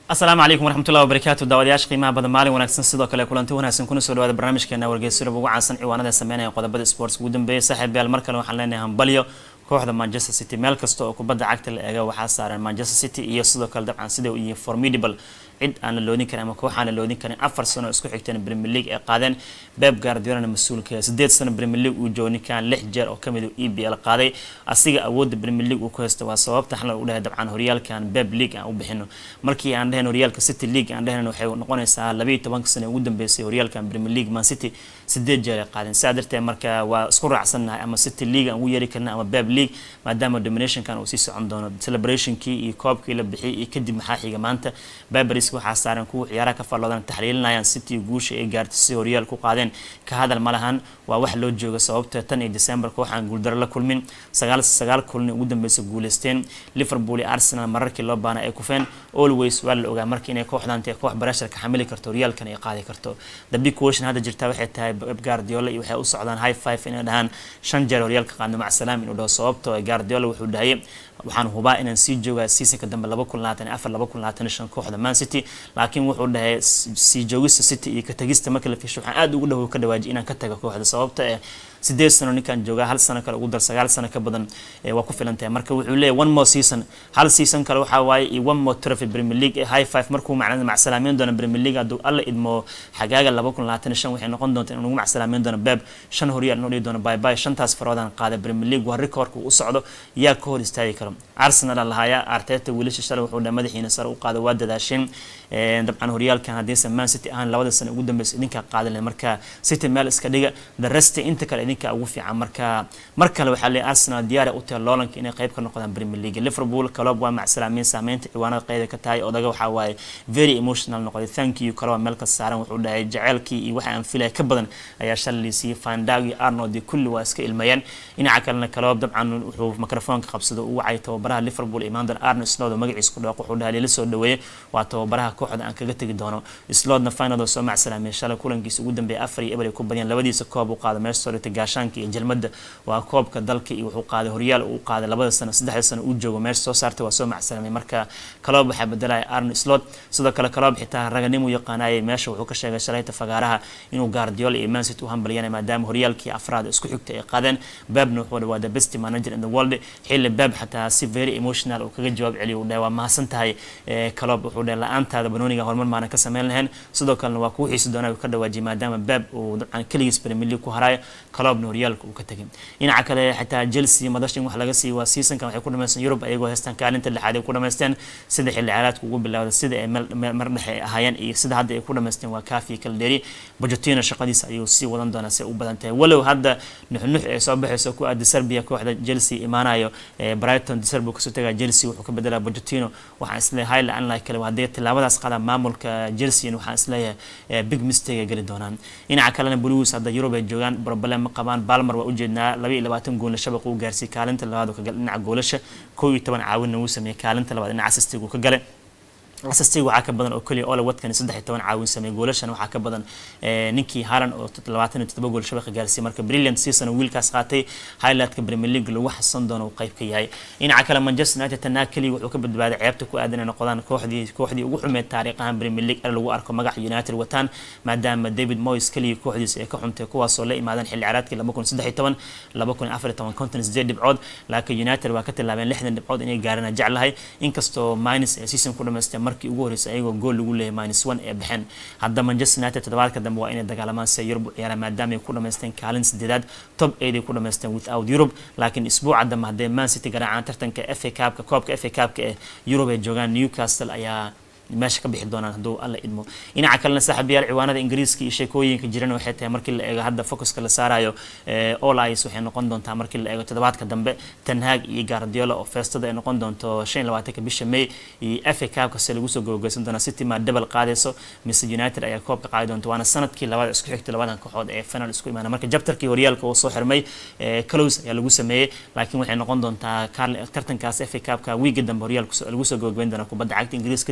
asalaamu calaykum waraxmatullahi wabarakaatu daawadayaasha qiimaha badan maalin wanaagsan sidoo kale kulanti wanaagsan kuna soo dhawaada barnaamijkeena wargeysyada ugu caansan ciwaanada sameynaya qodobada sports ugu dambeeya saaxiib yaal mar kale waxaan leenahay hambalyo kooxda manchester city meel kasta oo kubadda cagta la eega waxaa saaran manchester city iyo sidoo kale dabcan sida uu yihiin formidable cid aan la loodin karin ama koox aan la loodin karin afar sano isku xigteen premier league ay qaadeen beb guardiolana mas-uulka sideed sano premier league uu joogo ninkan lix jeer oo kamid u e b l qaaday asiga awoodda premier league uu ku haysto waa sababta xalal u dhahay dabcan horyaalkan beb league aan u bixino markii aan dhehen horyaalka city league aan dhehen waxay noqonaysaa labayo tobanka sano ugu dambeysay horyaalkan premier league man city sideed jeer ay qaadeen sidaa darteed marka waa isku raacsannahay ama city league aan ugu yeeri karna ama beb league maadaama dominationkan uu sii socon doono celebrationkii iyo koobkii la bixiyay iyo kadib maxaa xiga maanta beberis waxaa saaran kuwa ciyaaraha ka falloodan taxliilinayaan city guusha ay gaartay si horyaal ku qaadeen ka hadal ma lahan waa wax loo jooga sababta tan iyo december kooxaan guuldaro la kulmin sagaal sagaal kulni ugu dambeysa guuleysteen liverpool iyo arsenal mararkii loo baana ay kufeen always waa la ogaa marka inay kooxdan tahay koox barashar ka xamili karto horyaalkan ay qaadi karto the big question hadda jirta waxay tahay pep guardiola iyo waxay u socdaan high five inay dhahaan shan jeer horyaalka qaadno mac salaam inuu dhaho sababto guardiola wuxuu dhahayay waxaan hubaa inaan sii joogaa seasonka dambe laba kun labaatan afar laba kun labaatan shan kooxda man city laakiin wuxuu dhahay sii joogista city iyo ka tagista marka la fiisho waxaan aad ugu dhawow ka dhawaajiy inaan ka taga kooxda sababta eh sideed sano ninkan joogaa hal sano kale ugu dar sagaal sano ka badan waa ku filan tahay marka wuxuu leeyahy one more season hal season kale waxaa waaye iyo one more trophy premier league high five markuu macnada macsalaameyn doono premier league hadduu alla idmo xagaaga laba kun labaatan shan waxay noqon doonta inuu nagu macsalaameyn doono beb shan horyaal inuu dhihi doono bye bye shantaas faroodaan qaada premier league waa recordka u socdo yaa ka hor istaagi karo arsenal lahaaya arteta wiilasha shalay wuxuu dhahay madaxiina sare u qaada waa dadaasheen dabcan horyaalkan haddiise man city ahaan labada sano ugu dambeysa idinkaa qaadi lahay marka city meel iska dhiga the rest inta kale idinkaa ugu fiican marka mar kale waxaa leeyahay arsenal diyaar u tahay loolanka inay qayb ka noqdaan premier league liverpool kaloob waa macsalaameyn saameynta ciwaanada qeyda ka tahay odaga waxaa waaye very emotional noqday thank you kalooba meel ka saaran wuxuu dhahay jaceylkii iyo waxa aan filaya ka badan ayaa shalay siiyey fandag iyo arnold iyo kulli waa iska ilmayeen dhinaca kalena kaloob dabcan wuxuu mikrofoonka qabsado u wacay tababaraha liverpool imaandan arnold slot oo magaciisa ku dhawaaq wuxuu dhahay lila soo dhaweeyey waa tababaraha kooxda aan kaga tegi doono slotna finaloo soo macsalaamay shalay kulankiisa ugu dambeeyay afar iyo eber ay ku badiyeen labadiisa koob uu qaado meesha soo dhigtay gaashaanka iyo jelmada waa koobka dalka iyo wuxuu qaaday horyaal uu qaaday labada sano saddexda sano uu joogo meesha soo saartay waa soo macsalamay marka kaloob waxaa bedelaya arno slot sidoo kale kaloob xitaa raganimu yaqaanayay meesha wuxuu ka sheegay shalayta fagaaraha inuu guardiola iyo mancity u hambalyanay maadaama horyaalkii afraad isku xigtay ay qaadeen babna wuxuu waa the best manager in the world xilli bab xataa si very emotional uu kaga jawaab celiyo uu dhahay waa mahadsan tahay kaloob wuxuu dhahay la-aantaada banooniga horumar maanan ka sameyn lahayn sidoo kalena waa kuu xiisi doonaa uu ka dhawaajiyay maadaama bab uu dabcan keligiis premier league ku haraayo kaloobna horyaalka uu ka tegay dhinaca kale xitaa chelsea madashin wax laga siiyay waa seasonkan waxay ku dhamaysteen yurub ayagoo haystaan kaalinta lixaad ay ku dhamaysteen sida xilli ciyaareedka ugu bilowda sida ay mar dhexe ay ahaayeen iyo sida hadda ay ku dhamaysteen waa kaafi kala dheeri bojotino shaqadiisa ayuu sii wadan doonaa si u badan tahay walow hadda nuxnux ay soo baxayso ku aada serbia kooxda chelsea imaanayo brighton deserbo kasoo tagaa chelsea wuxuu ka bedelaa bojotino waxaan isleeyahay la anlahi kale hadday tilaabadaas qaadaan maamulka chelsea waxaan isleeyahay big mistake ay geli doonaan dhinaca kalena blues hadda yurub ay joogaan problem ma qabaan balmer waa ujeednaa laba iyo labaatan goolna shabaqa uu gaarsiiyey kaalinta labaad ka gala dhinaca goolasha kow iyo toban caawinna uu sameeyey kaalinta labaad dhinaca assistiga uu ka galay asastiga waxaa ka badan oo keliya ole watkan saddex iyo toban caawin sameeyey goolashan waxaa ka badan ninkii haalan oo labaatan iyo toddoba gool shabaqa gaarsiiyey marka brilliant season wiilkaas qaatay highlightka premier league lagu xasan doono uu qayb ka yahay dhinaca kale manchester united tanaa keliya wuxuu ka badbaaday ceebta ku aadan inay noqdaan kooxdii kooxdii ugu xumeed taariikhahan premier league er lagu arko magaca united wataan maadaama david moyes keliya kooxdiisa ay ka xuntay kuwaasoo la imaadeen xilli ciyaareedkii laba kun saddex iyo toban laba kun afar iyo toban konton sideed dhibcood laakiin united waa ka tilaabeen lixdan dhibcood inay gaarana jeclahay inkastoo minus ee season ku dhamaystay markii ugu horreysay ayagoo gool lagu leeyahay minus one ee baxeen hadda manchester united toddobaadka dambe waa inay dagaalamaan si yurub u ciyaaraan maadaama ay ku dhamaysteen kaalin sideedaad top eight ay ku dhamaysteen without europe laakiin isbuuca dambe haddee man city garaacaan tartanka f a cupka koobka f a cupka ee yurub ay joogaan newcastle ayaa meesha ka bixi doonaan hadduu alla idmo dhinaca kalena saaxiibayaal ciwaanada ingiriiska iyo sheekooyinka jiran waxay tahay markii la eego hadda focuska la saarayo all eyes waxay noqon doontaa markii la eego toddobaadka dambe tanhaag iyo guardiola oo feestada ay noqon doonto shan iyo labaatanka bisha may iyo f a cupka se lagu soo gabageysan doonaa city maa double qaadayso mise united ayaa koobka qaadi doonta waana sanadkii labaad isku xigtay labadan kooxood ee final isku imaana marka jabtarkii horyaalka uu soo xirmay close ayaa lagu sameeyey laakiin waxay noqon doontaa tartankaas f a cupka wiiga dambe horyaalka lagu soo gabagabeyn doonaa kubadda cagta ingiriis kadibna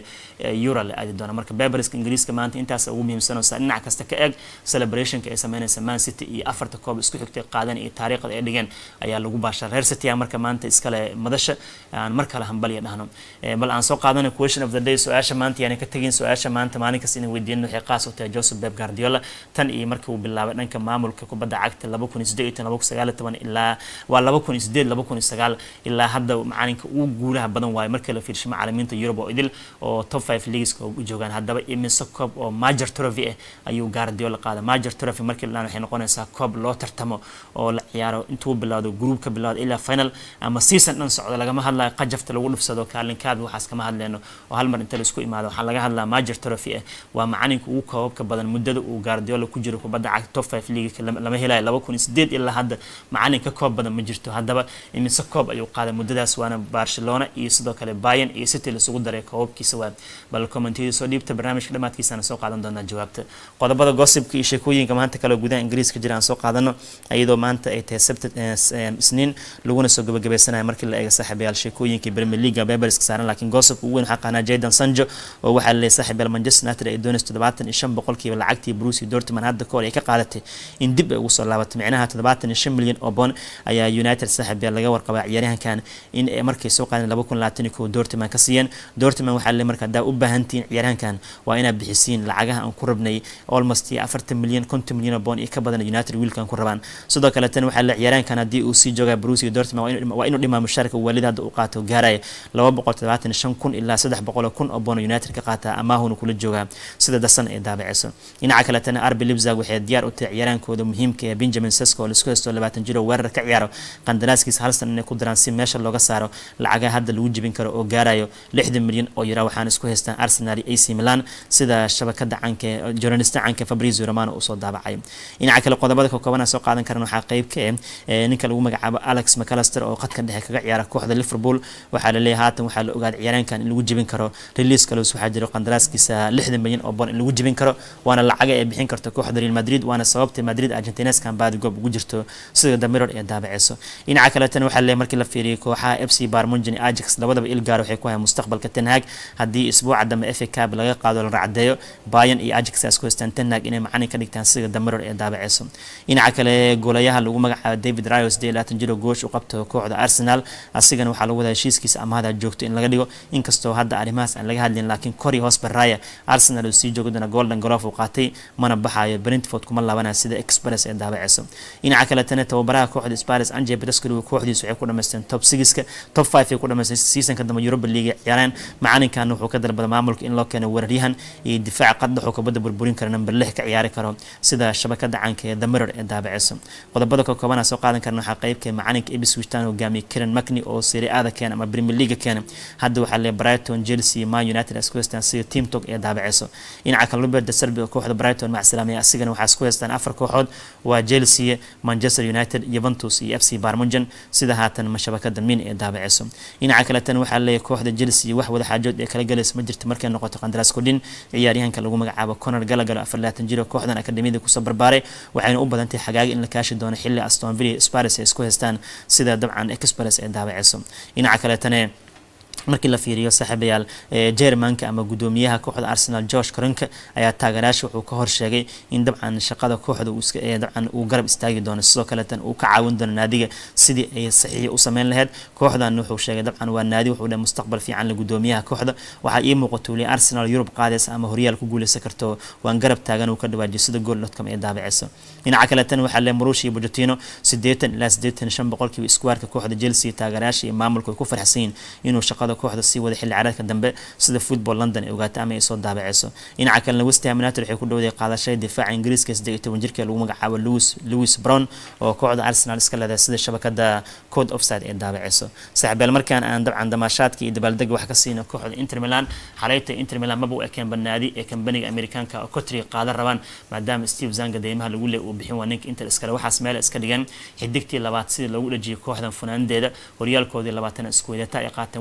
euro la aadi doona marka beberiska ingiriiska maanta intaas ugu muhiimsanaysa dhinac kasta ka eeg celebrationka ay sameynaysa man city iyo afarta koob isku xigtay qaadan iyo taariikhda ay dhigeen ayaa lagu baashaa reer city marka maanta iskale madasha aan mar kale hambaliya dhahno bal aan soo qaadano question of the day su-aasha maanta yaani ka tegin su-aasha maanta maalin kasta inay weydiinin waxay qaas u tahay joseph beb guardiola tan iyo markii uu bilaabay dhanka maamulka kubadda cagta laba kun iyo siddeed iyo laba kun sagaal iyo toban ilaa waa laba kun iyo siddeed laba kun iyo sagaal ilaa hadda macalinka ugu guulaha badan waayo markii la fiirshay macalimiinta Europe oo idil oo top 5 leagueska u joogaan haddaba imise koob oo major trophy ah ayuu Guardiola qaaday major trophy markii la waxay noqonaysaa koob loo tartamo oo la ciyaaro intuu bilaado groupka bilaado ilaa final ama season dhan socdo lagama hadlayo qajafta lagu dhufsado kaalinkaad waxaas kama hadleyno oo hal mar inta la isku imaado waxaa laga hadlaa major trophy ah waa macalinka ugu koobabka badan muddada uu Guardiola ku jiro kubadda cagta top 5 league lama helayo laba kun iyo sideed ilaa hadda macalin ka koob badan ma jirto haddaba imise koob ayuu qaaday muddadaas waana Barcelona iyo sidoo kale Bayern iyo City la isugu daray koobabkiisa waa bal commentiyada soo dhiibta barnaamijka dhamaadkiisana soo qaadan doonaa jawaabta qodobada gossipka iyo sheekooyinka maanta kale gudaha ingiriiska jira aan soo qaadano iyadoo maanta ay tahay sabti isniin laguna soo gabagabeysanayo markii la eego saaxiibayaal sheekooyinkii Premier League Beberiska saaran laakiin gossip ugu weyn waxaa qaanaa Jadon Sancho oo waxaa la leeyahay saaxiibayaal Manchester United ay doonayso toddobaatan iyo shan boqolkiiba lacagtii Borussia Dortmund hadda kahor ay ka qaadatay in dib ay ugu soo laabato micnaha toddobaatan iyo shan milyan oo bond ayaa United saaxiibayaal laga warqabaa ciyaaryahankan in ay markay soo qaadeen laba kun labaatan iyo kow Dortmund ka siiyeen Dortmund waxaa la markaa daa u baahantiin ciyaaryahankan waa inaad bixisiin lacagaha aan ku rabnay almost afartan milyan konton milyan oo bond iyo ka badan United wiilkan ku rabaan sidoo kale tan waxaa la ciyaaryahankan haddii uu sii joogaa Borussia Dortmund waa inuu dhimaa mushaarka waalid hadda uu qaato gaaraya laba boqol toddobaatan iyo shan kun ilaa saddex boqol oo kun oo bond United ka qaataa amaahuna kula joogaa sida dasan ee daabaceyso dhinaca kale tan RB Leipzig waxay diyaar u tahay ciyaaryahankooda muhiimka ee Benjamin Sesko oo la isku haysto labaatan jir oo weerar ka ciyaaro qandaraaskiisa hal san inay ku daraan si meesha looga saaro lacagaha hadda lagu jibin karo oo gaarayo lixdan milyan oo yara waxaana isku haystaan Arsenal iyo AC Milan sida shabakada canka journalista canka Fabrizio Romano uu soo daabacay dhinaca kale qodobada ka kooban soo qaadan karana waxaa qayb ka ah ninka lagu magacaabo Alex McAllister oo qadka dhexe kaga ciyaara kooxda Liverpool waxaa la leeyahay haatan waxaa la ogaaday ciyaaryahankan in lagu jibin karo release kale waxaa jira qandaraaskiisa lixdan milyan oo bond in lagu jibin karo waana lacaga ay bixin karto kooxda Real Madrid waana sababta Madrid Argentineskan baadi goob ugu jirto sida The Mirror ee daabaceyso dhinaca kale tan waxaa la markii la fiiriyay kooxaha FC Bayern Munich iyo Ajax labadaba il gaar waxay ku hayaan mustaqbalka Ten Hag haddii isbuuca dambe FA Cup laga qaado la racdeeyo Bayern iyo Ajax ay isku haystaan Ten Hag inay macalin ka dhigtaan sida The Mirror ee daabaceyso dhinaca kale goolayaha lagu magacaabo David Rayos de laatan jiro goosh u qabto kooxda Arsenal asigana waxaa lagu wadaa heshiiskiisa amahada joogto in laga dhigo inkastoo hadda arrimahaas aan laga hadlin laakiin Corey Hosper Raya Arsenal uu sii joogo doona Golden Glove uu qaatay mana baxayo Brentford kuma laabanaya sida Express ee daabaceyso dhinaca kale tan tababaraha kooxda Spurs Ange Postecoglou kooxdiisu waxay ku dhameysteen top 6ka top 5 ay ku dhameysteen seasonka dambe Europa League ciyaareen macalinkan wuxuu ka dalbaday maamulka in loo keeno weeraryahan iyo difaac qadda wuxuu kubadda burburin kara number 6 ka ciyaari karo sida shabakada caanka ee The Mirror ee daabaceyso qodobada ka kooban soo qaadan karna waxaa qaybka macalinka Ipswich Town hogaamiye Kieran McNee oo Serie A da keena ama Premier League keena hadda waxaa le Brighton Chelsea Man United isku haystaan sida team talk ee daabaceyso dhinaca kale Robert De Zerbi oo kooxda Brighton mac salaamay asigana waxaa isku haystaan afar kooxood waa Chelsea Manchester United Juventus iyo FC Bayern Munich sida haatan mashabakada min ee daabaceyso dhinaca kale tan waxaa leeyahay kooxda Chelsea wax wada xaajood ee kala galaysa ma jirto markay noqoto qandaraas kordhin ciyaaryahanka lagu magacaabo Conor Gallagher afar laatan jir oo kooxdan akademiyada kusoo barbaaray waxayna u badantay xagaaga in la kaashi doono xilli Aston Villa Spurs ay isku haystaan sida dabcan Express ee daabaceyso dhinaca kale tan markii la fiiriyo saaxiibayaal Germanka ama gudoomiyaha kooxda Arsenal Josh Kroenke ayaa taageerayaasha wuxuu ka hor sheegay in dabcan shaqada kooxda uu iska dabcan uu garab istaagi doono sidoo kale tan uu ka caawin doono naadiga sidii ay saxiix u sameyn lahayd kooxdan wuxuu sheegay dabcan waa naadi wuxuu dhahay mustaqbal fiican la gudoomiyaha kooxda waxaa ii muuqato weli Arsenal Europe qaadaysa ama horyaal ku guuleysan karto waan garab taagan uu ka dhawaajiyo sida goal.com ee daabaceyso dhinaca kale tan waxaa le Mauricio Pochettino 80 ilaa 85 boqolkiiba iskuwaarka kooxda Chelsea taageerayaasha iyo maamulku ay ku farxsan inuu shaqada kooxda sii wada xilli ciyaareedka dambe sida football London ay ogaatay ama ay soo daabaceyso dhinaca kale West Ham United waxay ku dhawday qaadashada difaaca Ingiriiska 18 jirka lagu magacaabo Lewis Lewis Brown oo kooxda Arsenal iska leedahay sida shabakada Code Offside ee daabaceyso saaxiibayaal markaan aan dabcan damaashaadka iyo dabaaldega wax ka siino kooxda Inter Milan xalayta Inter Milan maba u ekeen banaadi ee kambaniga Amerikaanka oo Kotri qaadan rabaan maadaama Steve Zanga deymaha lagu leeyahay uu bixin waa ninka Inter iskale waxaas meel iska dhigan xidigtii labaad sidii loogu dhajiyay kooxdan funaandeeda horyaalkoodii labaatan isku wadata ay qaateen wad ee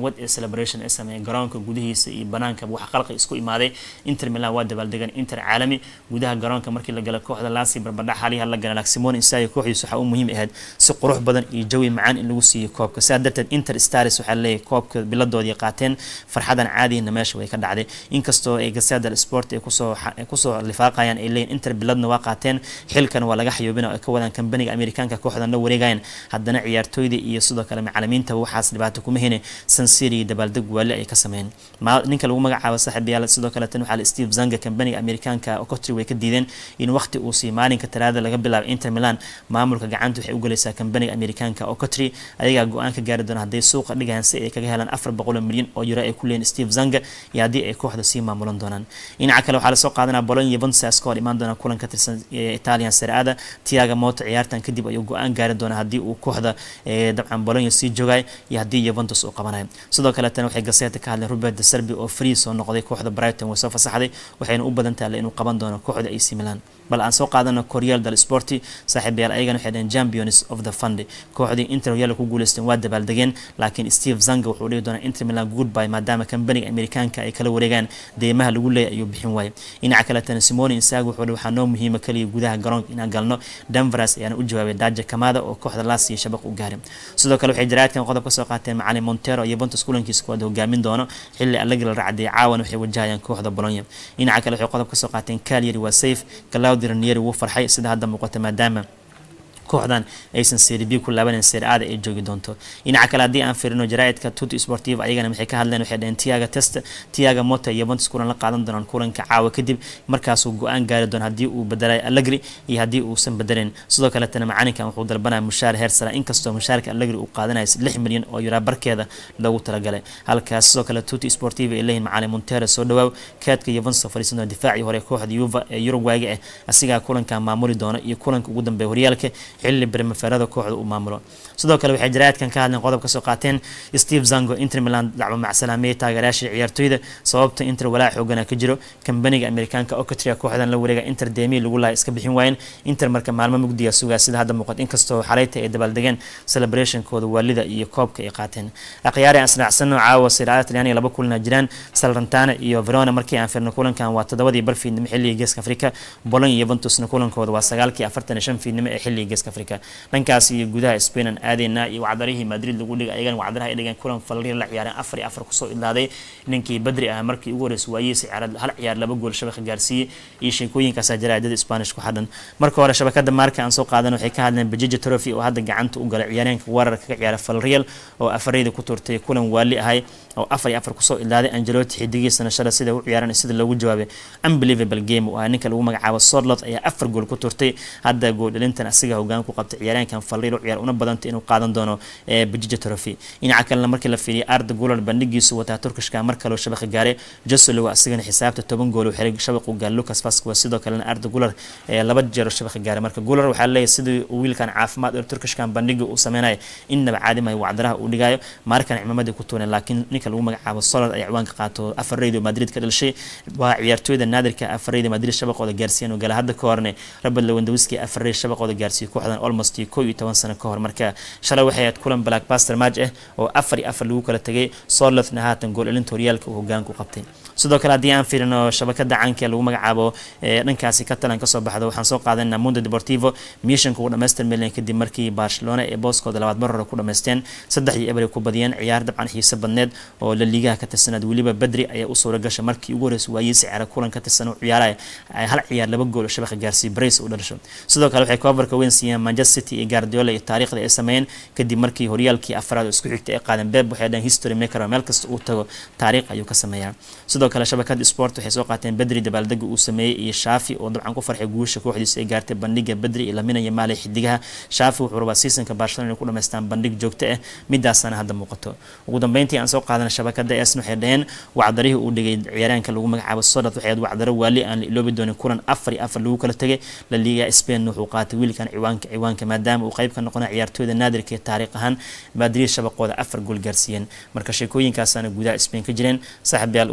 celebration ay sameeyeen garoonka gudihiisa iyo banaanka wax qalqi isku imaaday inter milan waa dabaaldegan inter caalami gudaha garoonka markii la gala kooxda laasi barbadhax xaliha la gala laximon insagi kooxdiisa waxaa u muhiim ahayd si qurux badan iyo jawi macaan in lagu siiyo koobka sidaa darteed inter stars waxaa leeyahay koobka biladoodii qaateen farxadan caadihina meesha way ka dhacday inkastoo ay gasada sport ay kusoo kusoo lifaaqayaan ay leeyihin inter biladna waa qaateen xilkan waa laga xayoobina ay ka wadaan kambaniga amerikaanka kooxdan la wareegayaan haddana ciyaartooyda iyo sidoo kale macalimiintaba waxaas dhibaato kuma hene sansiri dabaaldeg waali ay ka sameeyeen ninka lagu magacaabo saaxiibayaal sidoo kale tan waxaa steve zanga kambaniga amerikaanka ocotri way ka diideen in waqti uu sii maalinka talaada laga bilaabo inter milan maamulka gacanta waxay u galaysaa kambaniga amerikaanka ocotri ayagaa go-aan ka gaari doona hadday suuqa dhigayaan si ay kaga helaan afar boqol milyan oo euro ay ku leeyihin steve zanga iyo haddii ay kooxda sii maamulan doonaan dhinaca kale waxaa lasoo qaadanaa bolon yuventus ka hor imaan doona kulan ka tirsan italian sereada tiaga moto ciyaartan kadib ayuu go-aan gaari doona haddii uu kooxda dabcan bolonya sii joogay iyo haddii yuventus uu qabanayo sidoo kale tan waxay gaseeta ka hadleen robert de serbi oo free soo noqday kooxda brighton way soo fasaxday waxayna u badan tahay inuu qaban doono kooxda ac milan bal aan soo qaadano koryal dal sporti saaxiibayaal ayagana waxay dhaheen champions of the fund kooxdii inter horyaalka ku guuleysteen waa dabaaldegeen laakiin steve zanga wuxuu dhihi doonaa inter milan goodby maadaama kambaniga amerikaanka ay kala wareegaan deymaha lagu leeyahy ayuu bixin waayay dhinaca kaletana simoni insago wuxuu waxaa noo muhiima kaliya gudaha garoonka inaan galno denveras ayaana u jawaabay daja kamada oo kooxda laas iyo shabaq u gaaray sidoo kale waxay jaraadkan qodob ka soo qaateen macalin montero iyo bontus kulankiisa kuwaad hogaamin doono xilli allagi la racday caawan waxay wajahayaan kooxda bolonya dhinaca kale waxay qodob ka soo qaateen kalyari waa safe claudio ranieri wuu farxay sida hadda muuqata maadaama kooxdan aysan serib ku laabanan serada ay joogi doonto dhinaca kale haddii aan firino jaraaidka tuti sportiv ayagana waxay ka hadleen waxay dhaheen tiaga test tiaga mota iyo bontus kulan la qaadan doonaan kulanka caawa kadib markaasuu go-aan gaari doona haddii uu bedelay allegri iyo haddii uusan bedelin sidoo kaletana macalinkan wuxuu dalbanaya mushaar heersara inkastoo mushaarka allegri uu qaadanaya lix milyan oo yuraa barkeeda loogu talagalay halkaas sidoo kale tuti sportiv ay leeyihin macalin montero soo dhawaaw kaadka yuventus oo fadhiisan doona difaacii hore kooxda yuva ee yurugwaaga ah asigaa kulankan maamuli doona iyo kulanka ugu dambeeya horyaalka xilli bermaferada kooxda uu maamulo sidoo kale waxay jaraadkan ka hadleen qodob kasoo qaateen steve zango inter milan dacwo macsalaameye taageerayaasha ciyaartooyda sababta inter walaa xoogana ka jiro kambaniga amerikaanka ocotria kooxdan la wareega inter demi lagu laha iska bixin waayeen inter marka maalmo mugdiga sugaa sida hadda muuqat inkastoo xaleyta ay dabaaldegeen celebrationkooda waalida iyo koobka ay qaateen akhyaari aan israacsano caawa siraada talyaaniga laba kulana jiraan salrantana iyo verona markii aan firno kulankan waa toddobadii bar fiidnimo xilliga geeska afrika bolon iyo yuventusna kulankooda waa sagaalkii afartan iyo shan fiidnimo ee xilliga geeska afrika dhankaas iyo gudaha spain aan aadeyna iyo wacdarihii madrid lagu dhigay ayagana wacdaraha ay dhigeen kulan falriir la ciyaareen afar iyo afar kusoo idlaaday ninkii badri ah markii ugu horreysay waayihiisa ciyaarad hal ciyaar laba gool shabaka gaarsiiyey iyo sheekooyinkaasaa jaraadada spanish ku xadhan marka hore shabakada maarka aan soo qaadan waxay ka hadleen bajija trophy oo hadda gacanta u galay ciyaareenka weerarka ka ciyaara falriel oo afareyda ku turtay kulan waali ahay oo afar iyo afar kusoo idlaaday angeloti xidigiisana shala sida u ciyaaran sida loogu jawaabay unbelievable game oo ah ninka lagu magacaabo sorlot ayaa afar gool ku turtay hadda gooldhalintan asiga hogaan ku qabtay ciyaareenkan falriil u ciyaar una badantay inuu qaadan doono bajija trophy dhinaca kalena markii la fiiriyay arda gular bandhigiisu wataa turkishka mar kaloo shabaqa gaaray josolow asigana xisaabta toban gool xiray shabaqu gaar lucas vasquez sidoo kalena arda gular laba jeero shabaqa gaaray marka gular waxaa leeyahay sidii wiilkan caafimaad ee turkishkan bandhiga uu sameynaya innaba caadimayo wacdaraha uu dhigayo markan cimamadii ku tuuneen laakiin ninka lagu magacaabo solad ay ciwaanka qaato afar radio madrid ka dhalishay waa ciyaartooyda naadirka afar radio madrid shabaqooda gaarsiiyeen oo gala hadda ka horne robert lewandowski afar radio shabaqooda gaarsiiyey kooxdan almost koo iyo toban sano ka hor marka shalay waxay ahayd kulan blackbuster match ah oo afar iyo afar lagu kala tegay solotna haatan gool elinta horyaalka uu hogaanku qabtay sidoo kale haddii aan fiirino shabakada caanka ee lagu magacaabo dhankaasi catalan kasoo baxdo waxaan soo qaadanaa mundo deportivo mishanka ugu dhamaystir milan kadib markii barcelona ee booskooda labaad mar hore ku dhamaysteen saddex iyo ebery ku badiyeen ciyaar dabcan xiise badneed oo la liigaha ka tirsanaad weliba badri ayaa u suura gashay markii ugu horreysay waayiisi ciyaara kulan ka tirsan u ciyaaraya hal ciyaar laba gool oo shabaqa gaarsiiy brace u dhalisho sidoo kale waxay coverka weyn siiyeen manchester city iyo guardiola iyo taariikhda ay sameeyeen kadib markii horyaalkii afraad oo isku xigtay ay qaadeen beb waxay dhaheen history maker oo meel kasta uu tago taariikh ayuu ka sameeyaa sidoo kale shabakada sport waxay soo qaateen bedri dabaaldega uu sameeyey iyo shaafi oo dabcan ku farxay guusha kooxdiisa ay gaartay bandhiga bedri iyo laminaya maali xidigaha shaafi wuxuu rabaa seasonka barcelona inay ku dhamaystaan bandhig joogto ah midaasana hadda muuqato ugu dambeyntii aan soo qaadana shabakada esn waxay dhaheen wacdarihii uu dhigay ciyaaraanka lagu magacaabo sodat waxay ahayd wacdaro waali aan la iloobi doonin kulan afar iyo afar lagu kala tegay la liiga spain wuxuu qaatay wiilkan ciwaanka ciwaanka maadaama uu qayb ka noqonay ciyaartooyda naadirka ee taariikh ahaan madrid shabaqooda afar gool gaarsiiyeen marka sheekooyinkaasana gudaha spain ka jireen saaxiib yaal ugu dambeyntii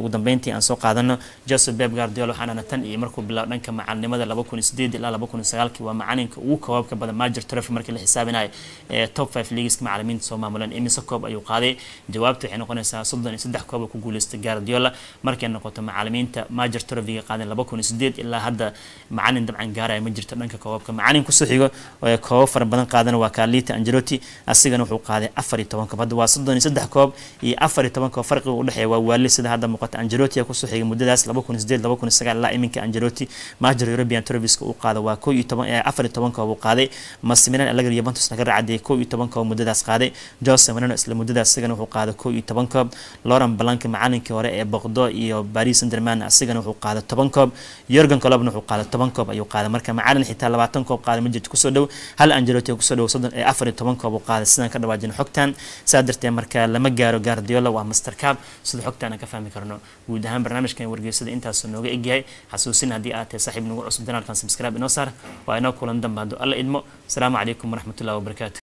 macalimiintii aan soo qaadano joseph beb guardiola waxaana tan iyo markuu bilaabo dhanka macalinimada laba kun sideed ilaa laba kun sagaalkii waa macalinka ugu koobabka badan major trophy markii la xisaabinayo ee top five leagueska macalimiinta soo maamuleen imise koob ayuu qaaday jawaabta waxay noqonaysaa soddon iyo saddex koob ku guuleystay guardiola markay noqoto macalimiinta major trophyga qaadeen laba kun sideed ilaa hadda macalin dabcan gaaraya ma jirto dhanka koobabka macalin kusoo xigo ee koobab fara badan qaadana waa carlita angelotti asigana wuxuu qaaday afar iyo toban koob hadda waa soddon iyo saddex koob iyo afar iyo toban koob farqiga udhexeeya waa waali sida hadda muuqata angelotti ayaa kusoo xigay muddadaas laba kun sideed laba kun sagaal ilaa iminka angelotti major european trophyska uu qaada waa koo iyo toban afar iyo toban koob uu qaaday masimilan alagar yuventus naga raacadiyay koo iyo toban koob muddadaas qaaday jose marino isla muddadaas isagana wuxuu qaaday koo iyo toban koob lauren blanka macalinkii hore ee boqdo iyo paris sanderman asigana wuxuu qaaday toban koob yorgan colobna wuxuu qaaday toban koob ayuu qaaday marka macalin xitaa labaatan koob qaaday ma jirto kusoo dhow hal angelotti kusoo dhow soddon ee afar iyo toban koob uu qaaday sidaan ka dhawaajin xogtan saa darteed marka lama gaaro guardiola waa master cab sida xogtaan aan ka fahmi karno guud ahaan barnaamijkan wargeysada intaasuu nooga egyahay xasuusin haddii aad tahay saaxiib nagu cusub danaalkan subscribe inoo saar waa inoo kulan dambe hadduu alla idmo asalaamu calaykum waraxmatullahi wabarakaatu